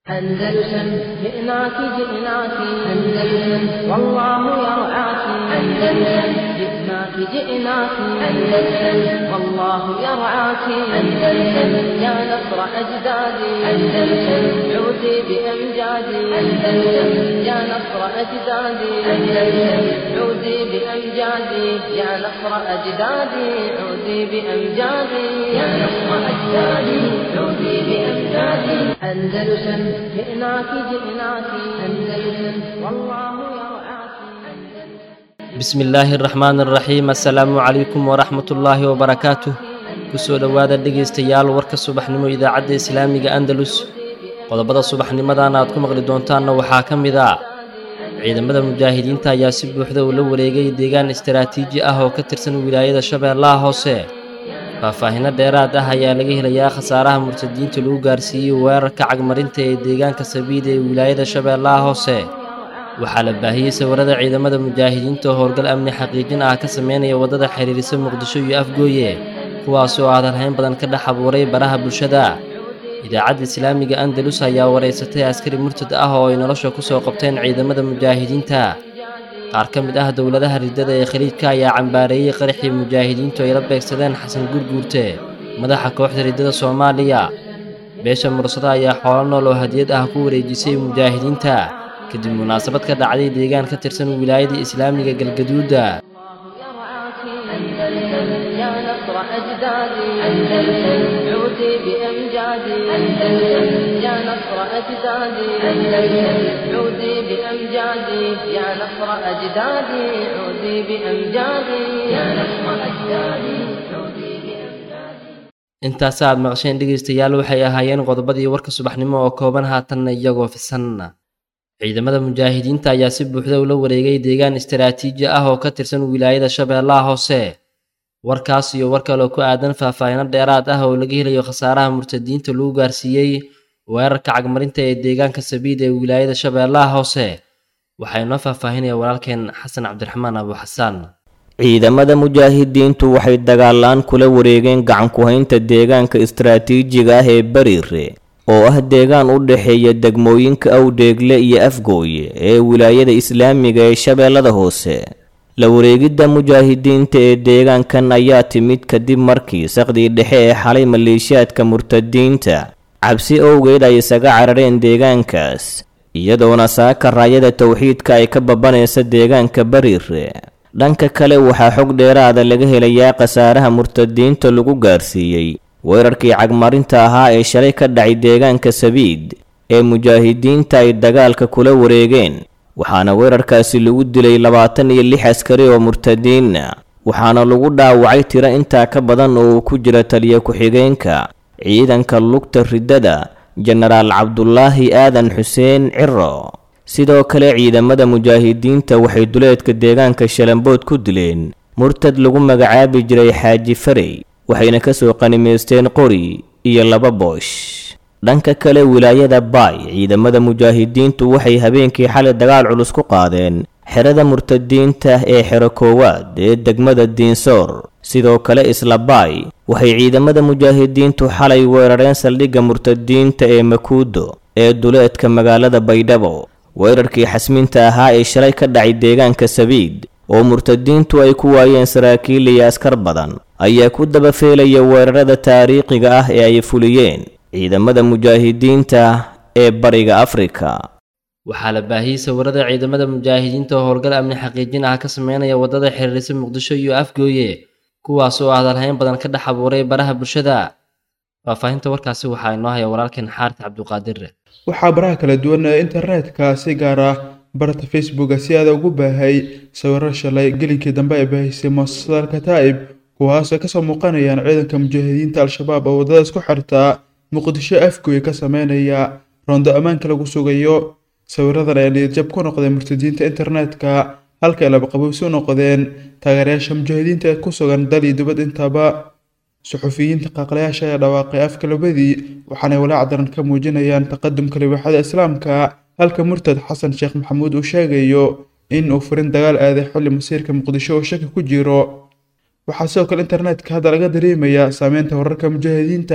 أندلسن جئناك جئناك أندلسن والله يرعاك أندلسن جئناك جئناك أندلسن والله يرعاك أندلسن يا نصر أجدادي أندلسن عودي بأمجادي أندلسن يا نصر أجدادي أندلسن عودي بأمجادي يا نصر أجدادي عودي بأمجادي يا نصر أجدادي عودي بأمجادي أندلسن جئناك جئناك أندلسن والله يرعاك bismi illaahi araxmaan araxiim assalaamu calaykum waraxmatullaahi wabarakaatuh kusoo dhowaada dhegaystayaal warka subaxnimo idaacadda islaamiga andalus qodobada subaxnimadan aad ku maqli doontaanna waxaa ka mid a ciidamada mujaahidiinta ayaa si buuxda ula wareegay deegaan istaraatiiji ah oo ka tirsan wilaayada shabeellaha hoose faahfaahinno dheeraad ah ayaa laga helayaa khasaaraha murtadiinta lagu gaarsiiyey weerarka cagmarinta ee deegaanka sabiida ee wilaayada shabeellaha hoose waxaa la baahiyey sawirada ciidamada mujaahidiinta oo howlgal amni xaqiijin ah ka sameynaya waddada xiriirisa muqdisho iyo afgooye kuwaas oo hadalhayn badan ka dhex abuuray baraha bulshada idaacadda islaamiga andalus ayaa wareysatay askari murtad ah oo ay nolosha ku soo qabteen ciidamada mujaahidiinta qaar ka mid ah dowladaha riddada ee khaliijka ayaa cambaareeyey qaraxii mujaahidiintu ay la beegsadeen xasan gurguurte madaxa kooxda riddada soomaaliya beesha mursada ayaa xoolo nool oo hadiyad ah ku wareejisay mujaahidiinta kadib munaasabad ka dhacday deegaan ka tirsan wilaayada islaamiga galgaduuda يرعاك أندلسن يا نصر أجدادي أندلسن عودي بأمجادي أندلسن يا نصر أجدادي أندلسن عودي بأمجادي يا نصر أجدادي عودي بأمجادي يا نصر أجدادي عودي بأمجادي intaas aad maqasheen dhegaystayaal waxay ahaayeen qodobadii warka subaxnimo oo kooban haatanna iyagoo fisan ciidamada mujaahidiinta ayaa si buuxda ula wareegay deegaan istaraatiiji ah oo ka tirsan wilaayada shabeellaha hoose warkaas iyo war kaloo ku aadan faahfaahino dheeraad ah oo laga helayo khasaaraha murtadiinta lagu gaarsiiyey weerarka cagmarinta ee deegaanka sabiid ee wilaayada shabeellaha hoose waxaa inoo faahfaahinaya walaalkeen xasan cabdiraxmaan abu xasaan ciidamada mujaahidiintu waxay dagaalaan kula wareegeen gacanku-haynta deegaanka istaraatiijiga ah ee bariire oo ah deegaan u dhexeeya degmooyinka awdheegle iyo afgooye ee wilaayada islaamiga ee shabeellada hoose la wareegidda mujaahidiinta ee deegaankan ayaa timid kadib markii saqdii dhexe ee xalay maleeshiyaadka murtadiinta cabsi owgeed ay isaga carareen deegaankaas iyadoona saaka raayada towxiidka ay ka babanaysa deegaanka bariire dhanka kale waxaa xog dheeraada laga helayaa khasaaraha murtadiinta lagu gaarsiiyey weerarkii cagmarinta ahaa ee shalay ka dhacay deegaanka sabiid ee mujaahidiinta ay dagaalka kula wareegeen waxaana weerarkaasi lagu dilay labaatan iyo lix askari oo murtadiina waxaana lagu dhaawacay tiro intaa ka badan oo uu ku jira taliya ku-xigeenka ciidanka lugta riddada jenaraal cabdulaahi aadan xuseen ciro sidoo kale ciidamada mujaahidiinta waxay duleedka deegaanka shalambood ku dileen murtad lagu magacaabi jiray xaaji farey waxayna ka soo qanimaysteen qori iyo laba boosh dhanka kale wilaayada baay ciidamada mujaahidiintu waxay habeenkii xalay dagaal culus ku qaadeen xerada murtadiinta ee xero koowaad ee degmada diinsoor sidoo kale isla baay waxay ciidamada mujaahidiintu xalay weerareen saldhigga murtadiinta ee makuudo ee duleedka magaalada baydhabo weerarkii xasminta ahaa ee shalay ka dhacay deegaanka sabiid oo murtadiintu ay ku waayeen saraakiil iyo askar badan ayaa ku daba feelaya weerarada taariikhiga ah ee ay fuliyeen ciidamada mujaahidiinta ee bariga afrika waxaa la baahiyey sawirada ciidamada mujaahidiinta oo howlgal amni xaqiijin ah ka sameynaya waddada xiriirisa muqdisho iyo afgooye kuwaas oo hadalhayn badan ka dhex abuuray baraha bulshada faahfaahinta warkaasi waxaa inoo haya walaalkeen xaarid cabduqaadir waxaa baraha kala duwan ee internetka si gaar ah barta facebooka si aada ugu baahay sawiro shalay gelinkii dambe ay baahisay muasasada alkataa'ib kuwaasoo kasoo muuqanayaan ciidanka mujaahidiinta al-shabaab oo waddada isku xirtaa muqdisho afgooye ka sameynaya roondo ammaanka lagu sugayo sawiradan ayaa niyadjab ku noqday murtadiinta internetka halka ay labaqabowsi u noqdeen taageerayaasha mujaahidiinta ee ku sugan dal iyo dibad intaba suxufiyiinta qaaqlayaasha ayaa dhawaaqay afka labadii waxaanay walaac daran ka muujinayaan taqadumka libaaxada islaamka halka murtad xasan sheekh maxamuud uu sheegayo in uu furin dagaal aaday xilli masiirka muqdisho oo shaki ku jiro waxaa sidoo kale internetka hadda laga dareemayaa saameynta wararka mujaahidiinta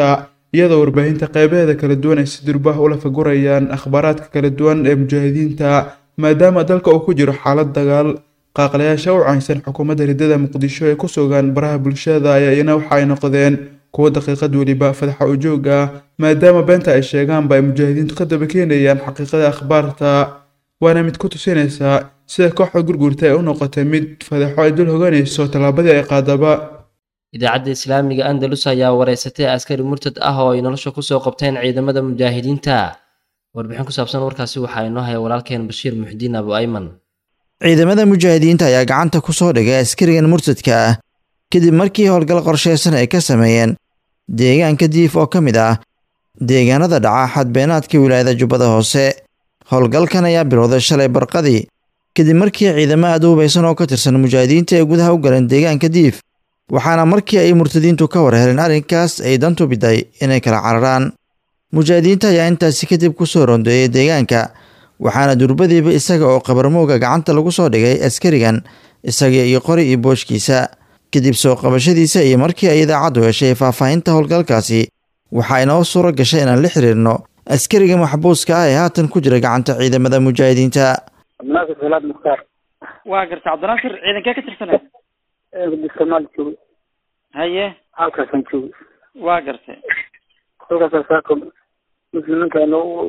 iyadoo warbaahinta qeybaheeda kala duwan ay si durbaah ula fagurayaan akhbaaraadka kala duwan ee mujaahidiinta maadaama dalka uu ku jiro xaalad dagaal qaaqlayaasha u caynsan xukuumadda riddada muqdisho ee ku sugan baraha bulshada ayaa iyana waxa ay noqdeen kuwo daqiiqad weliba fadaxa ujoog ah maadaama beenta ay sheegaanba ay mujaahidiintu ka daba keenayaan xaqiiqada akhbaarta waana mid ku tusinaysaa sida kooxda gurgurta ay u noqotay mid fadaxo ay dul hoganayso tallaabadii ay qaadaba idaacadda islaamiga andalus ayaa wareysatay askari murtad ah oo ay nolosha kusoo qabteen ciidamada mujaahidiinta warbixin ku saabsan warkaasi waxaa inoo haya walaalkeen bashiir muxdiin abu ayman ciidamada mujaahidiinta ayaa gacanta ku soo dhigay askarigan murtadka ah kadib markii howlgal qorshaysan ay ka sameeyeen deegaanka diif oo ka mid ah deegaanada dhaca xadbeenaadka wilaayada jubbada hoose howlgalkan ayaa bilowday shalay barqadii kadib markii ciidamo aad u hubaysan oo ka tirsan mujaahidiinta ay gudaha u galeen deegaanka diif waxaana markii ay murtadiintu ka war heleen arrinkaas ay dantu biday inay kala cararaan mujaahidiinta ayaa intaasi kadib ku soo rondeeyey deegaanka waxaana durbadiiba isaga oo qabarmowga gacanta lagu soo dhigay askarigan isaga iyo qori iyo booshkiisa kadib soo qabashadiisa iyo markii ay idaacaddu heshay faahfaahinta howlgalkaasi waxaa inoo suuro gashay inaan la xiriirno askariga maxbuuska ah ee haatan ku jira gacanta ciidamada mujaahidiinta cabdinaasir salaad mukhtaar waa garta cabdinaasir ciidankee ka tirsanay somaali jooga haye halkaasaan jooga waa gartay halkaasa saako muslimiinta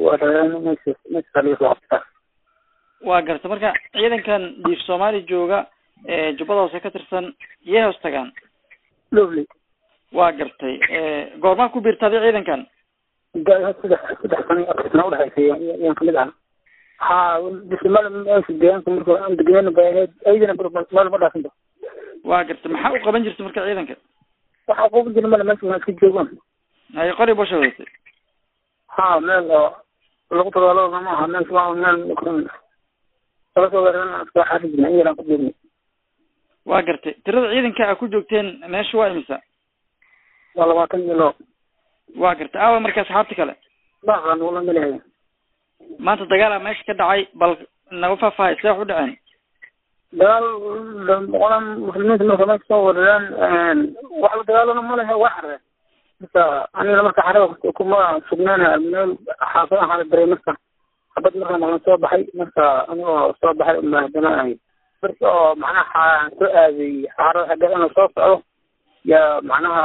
meesha waa garta marka ciidankan diif soomaali jooga ee jubbada hoose ka tirsan yee hoos tagaan lovely waa gartay goormaa ku biirtaaday ciidankan saddex saddex sano iyo afar sano udhexaysay yaan kamid ahaa ha bismala meesha deegaanka marka aan degneen bay ahayd aydana meel ma dhaafinba waa gartay maxaa u qaban jirta marka ciidanka waxaa quban jira male meesha waa iska joogaan haye qori bosha wadatay ha meel oo lagu dagaalama ma aha meel waa meel laga soo weerarana iska xaari jirna iyadan ku joogna waa gartay tirada ciidanka a ku joogteen meesha waa imisa waa labaatan iyo loo waa gartay aawa marka asxaabta kale baaqan ula malehay maanta dagaala meesha ka dhacay bal naga faahfaahay see wax u dhaceen dagaal qolan muslimiinta marka meesha soo weerareen wax la dagaalana ma lehe waa xareen marka anigana marka xarada kuma sugnaan meel xaafad ahaan daray marka xabad markaan aan soo baxay marka anigoo soo baxay uma haddana ahay marka oo macnaha soo aaday xaarada xaggeed inuu soo socdo yaa macnaha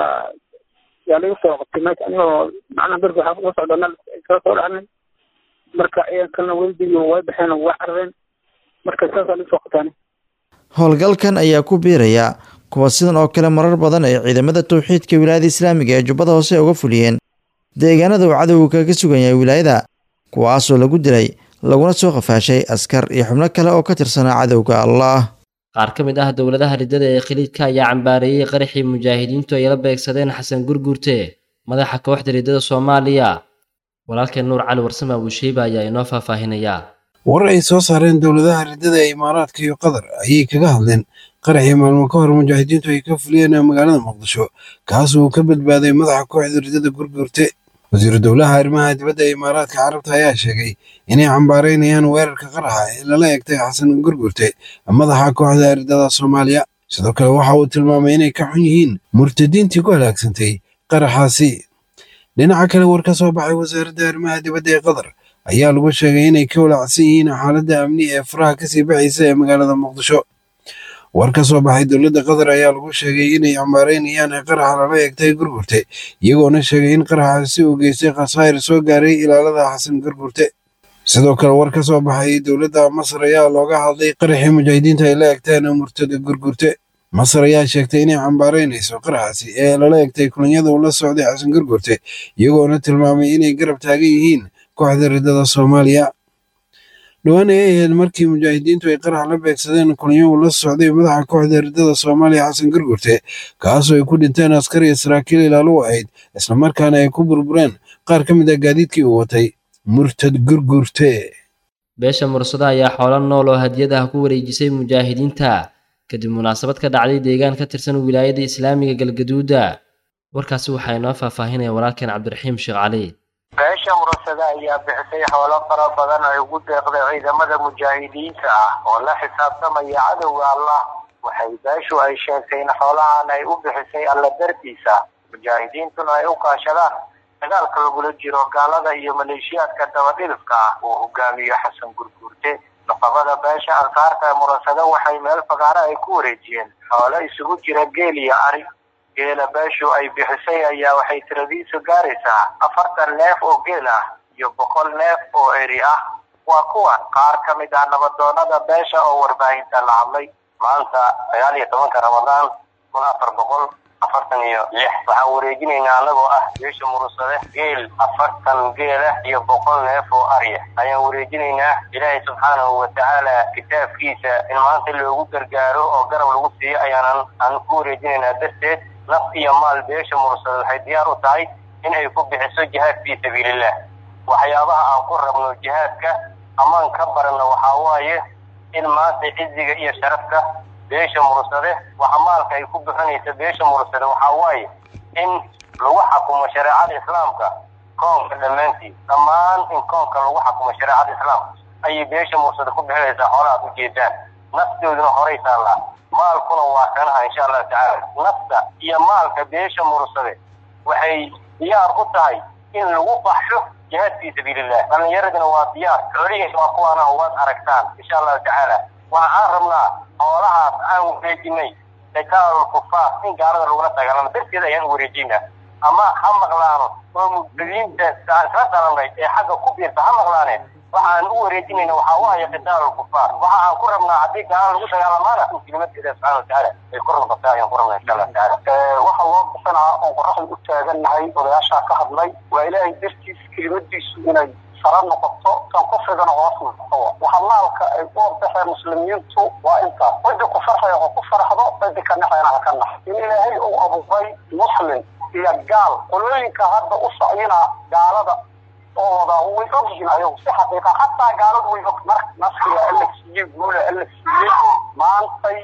yaa lagu soo qabtay meesha anigoo macnaha berka waxaa kusoo socda meel soo soo dhacnay marka ciidankana weldigii way baxeen waa carareen marka saasaa lagu soo qabtaan howlgalkan ayaa ku biiraya kuwa sidan oo kale marar badan ay ciidamada tawxiidka wilaayada islaamiga ee jubbada hoose uga fuliyeen deegaanada uu cadowga kaga sugan yahay wilaayada kuwaasoo lagu dilay laguna soo qafaashay askar iyo xubno kale oo ka tirsanaa cadowga allah qaar ka mid ah dowladaha riddada ee khaliidka ayaa cambaareeyey qaraxii mujaahidiintu ay la beegsadeen xasan gurgurte madaxa kooxda riddada soomaaliya walaalkeen nuur cali warsame abuusheyba ayaa inoo faahfaahinayaa war ay soo saareen dowladaha riddada ee imaaraadka iyo qatar ayay kaga hadleen qaraxii maalmo ka hor mujaahidiintu ay ka fuliyeen magaalada muqdisho kaas uu ka badbaaday madaxa kooxda riddada gurgurte wasiiru dowlaha arrimaha dibadda ee imaaraadka carabta ayaa sheegay inay cambaareynayaan weerarka qaraxa ee lala egtay xasan gurgurte madaxa kooxda riddada soomaaliya sidoo kale waxa uu tilmaamay inay ka xun yihiin murtadiintii ku halaagsantay qaraxaasi dhinaca kale war ka soo baxay wasaaradda arrimaha dibadda ee qatar ayaa lagu sheegay inay ka walaacsan yihiin xaaladda amni ee faraha kasii baxaysa ee magaalada muqdisho war ka soo baxay dowladda qatar ayaa lagu sheegay inay cambaareynayaan qaraxa lala eegtay gurgurte iyagoona sheegay in qaraxaasi uu geystay khasaayir soo gaaray ilaalada xasan gurgurte sidoo kale war ka soo baxay dowladda masar ayaa looga hadlay qaraxii mujaahidiinta ay la egteen murtada gurgurte masar ayaa sheegtay inay cambaareynayso qaraxaasi ee lala egtay kulanyada uu la socday xasan gurgurte iyagoona tilmaamay inay garab taagan yihiin kooxda riddada soomaaliya dhowaan ay ahayd markii mujaahidiintu ay qarax la beegsadeen kulanyo uu la socday madaxa kooxda riddada soomaaliya xasan gurgurte kaasoo ay ku dhinteen askar iyo saraakiil ilaalo u ahayd islamarkaana ay ku burbureen qaar ka mid ah gaadiidkii uu watay murtad gurgurte beesha mursada ayaa xoolo nool oo hadiyadaha ku wareejisay mujaahidiinta kadib munaasabad ka dhacday deegaan ka tirsan wilaayada islaamiga galgaduuda warkaasi waxaa inoo faahfaahinaya walaalkeen cabdiraxiim sheekh cali beesha murasada ayaa bixisay xoolo fara badan ay ugu deeqday ciidamada mujaahidiinta ah oo la xisaabtamaya cadowga allah waxay beeshu ay sheegtay in xoolahan ay u bixisay alla dartiisa mujaahidiintuna ay u kaashadaan dagaalka lagula jiro gaalada iyo maleeshiyaadka dabadhilifka ah uu hogaamiyo xasan gurguurte naqabada beesha ansaarta ee murasado waxay meel fagaaro ay ku wareejiyeen xoolo isugu jira geel iyo ari geela beeshu ay bixisay ayaa waxay tiradiisu gaaraysaa afartan neef oo geel ah iyo boqol neef oo eri ah waa kuwan qaar ka mid ah nabadoonada beesha oo warbaahinta la hadlay maanta sagaal iyo tobanka ramadaan kun afar boqol afartan iyo lix waxaan wareejinaynaa anagoo ah beesha murusade geel afartan geela iyo boqol neef oo arya ayaan wareejinaynaa ilaahay subxaanahu watacaala kitaabkiisa in maanta loogu gargaaro oo garab lagu siiyo ayaanan aan ku wareejinaynaa darteed naf iyo maal beesha murusade waxay diyaar u tahay in ay ku bixiso jihaad fii sabiilillah waxyaabaha aan ku rabno jihaadka amaan ka barano waxaa waaye in maanta ciziga iyo sharafka beesha mursade waxa maalka ay ku bixinaysa beesha mursade waxaa waaye in lagu xakumo shareecada islaamka koonka dhammaantii dhammaan in koonka lagu xakumo shareecada islaamka ayay beesha mursade ku bixinaysaa xoolahaad ujeedaan naftooduna horay taallaa maalkuna waa kanaha insha allahu tacaala nafta iyo maalka beesha mursade waxay diyaar u tahay in lagu baxsho jihaad fii sabiilillah dhalinyaradina waa diyaar xoolihiina waa kuwaana waad aragtaan insha allahu tacaala waxaan rabnaa xoolahaas aan wareejinay dagaalul kufaar in gaalada lagula dagaalamo darteed ayaan wareejinaa ama ha maqlaano oo mubtadiinta aan isla dalanay ee xagga ku biirta ha maqlaane waxaan u wareejinayna waxaa waaye qitaalul kufaar waxa aan ku rabnaa haddii gaala lagu dagaalamaana in kelimadeeda subxana watacaala ay kor noqotaa ayaan ku rabnaa insha allahu tacaala waxa loo bisanaa oon qoraxda u taagannahay odayaashaa ka hadlay waa ilaahay dartiis kelimadiisu inay sara noqoto kan ku fidana hoos noqo waxa maalka ay u ordaxeen muslimiintu waa intaas ciddi ku farxaya oo ku farxdo ciddi ka naxayna ha ka nax in ilaahay uu abuuray muslim iyo gaal qolooyinka hadda u sacyina gaalada oo wadaa way ogyihiin ayagu si xaqiiqa xataa gaaladu way og marka naskiga alla siiyey guula alla siiyey maantay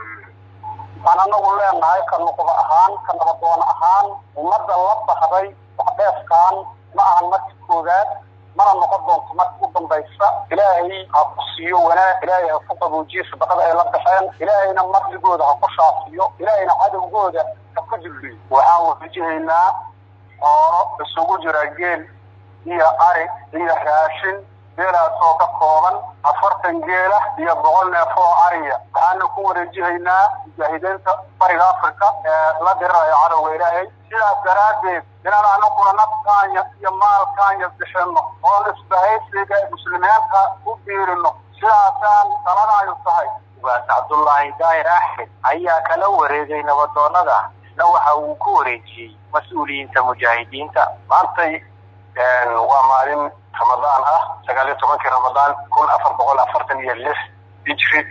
aan anagu leenahay ka nuqdo ahaan ka nabadoon ahaan ummadda la baxday waxdheefkaan ma ahan marka koowaad mana noqon doonto marka u dambaysa ilaahay ha ku siiyo wanaag ilaahay ha ku qaboojiyo sadaqada ay la baxeen ilaahayna madligooda ha ku shaafiyo ilaahayna cadowgooda ha ku dulliyo waxaan wafajihaynaa xoolo isugu jira geel iyo ari iyo raashin geelaasoo ka kooban afartan geela iyo boqol neef oo ariya waxaana ku wareejihaynaa mujaahidiinta bariga africa ee la dirirayo cadowga ilaahay sidaas daraaddeed inaan anaguna nafkaanya iyo maalkaanya bixino oon isbahaysiga muslimiinta u biirino sidaasaan taladaayu tahay ugaas cabdullaahi daahir axmed ayaa kala wareegay nabadoonada isna waxa uu ku wareejiyey mas-uuliyiinta mujaahidiinta maantay waa maalin ramadaan ah sagaal iyo tobankii ramadaan kun afar boqol afartan iyo lix hijri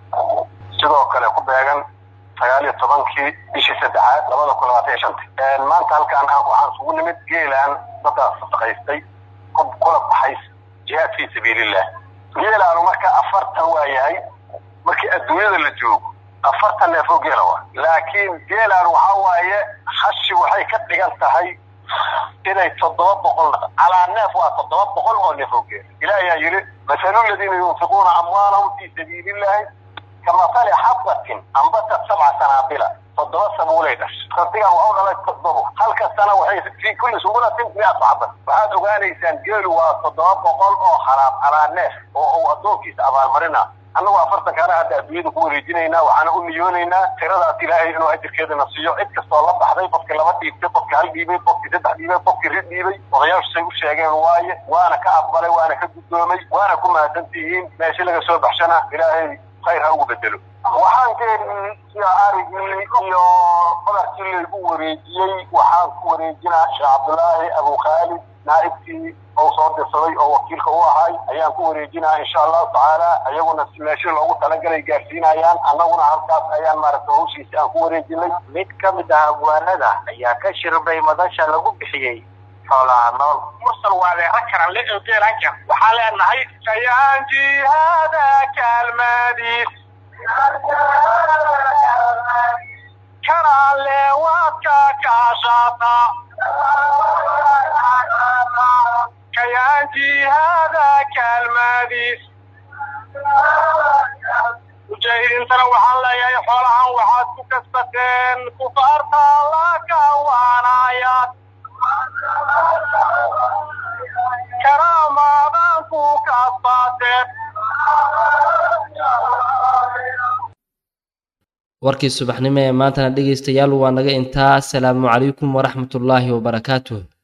sidoo kale ku beegan sagaal iyo tobankii bishii saddexaad labada kun labaatan iyo shanta maanta halkaan waxaan isugu nimid geelaan dadaas sadaqaystay kula baxay jihaad fii sabiilillah geelaanu marka afartan waa yahay markii adduunyada la joogo afartan neefoo geela waa laakiin geelaan waxaa waaye hashi waxay ka dhigan tahay inay toddoba boqol calaa neef waa toddoba boqol oo neef oo geela ilaah ayaa yidhi masalu ladiina yunfiquuna amwaalahum fii sabiilillahi kamasali xabatin ambatat sabca sanaabila toddoba sabuulay dhashay rabbigan waxu dhalay toddobo halka sana waxay fii kulli sumbulatin miatu xabad waxaad ogaanaysaan geelu waa toddoba boqol oo halaab calaa neef oo uu addoonkiisa abaalmarina annagu afartankaana hadda adduunyada ku wareejinaynaa waxaana u niyoonaynaa tiradaas ilaahay inuu ajirkeedana siiyo cid kastoo la baxday qofkii laba dhiibtay qofkii hal dhiibay qofkii saddex dhiibay qofkii rid dhiibay odayaashu say u sheegeen waaye waana ka aqbalay waana ka guddoomay waana ku mahadsantihiin meeshi laga soo baxshana ilaahay khayr ha ugu bedelo waxaan geelii iyo arigii iyo badarkii laygu wareejiyey waxaan ku wareejinaa sheekh cabdulaahi abukhaalid naa'ibkii ou soo dirsaday oo wakiilka u ahay ayaan ku wareejinaa insha allahu tacaala iyaguna si meeshii loogu talagalay gaarsiinayaan annaguna halkaas ayaan maaragta hawshiisi aan ku wareejinay mid ka mid ah abwaanada ayaa ka shirbay madasha lagu bixiyey xoolaha nool mursal waa leera karan le oo geelaan kar waxaa leenahay sayaan jihaada kaalmaadiis karaale waadka kaashaata kayaan jihaada kaalmaadiis mujaahidiintana waxaan leeyahay xoolahan waxaad ku kasbateen kufaarta la kawaanayaad amaadaan ku kasbaateen warkii subaxnimo ee maantana dhegaystayaal waa naga intaa asalaamu calaykum waraxmatullaahi wabarakaatuh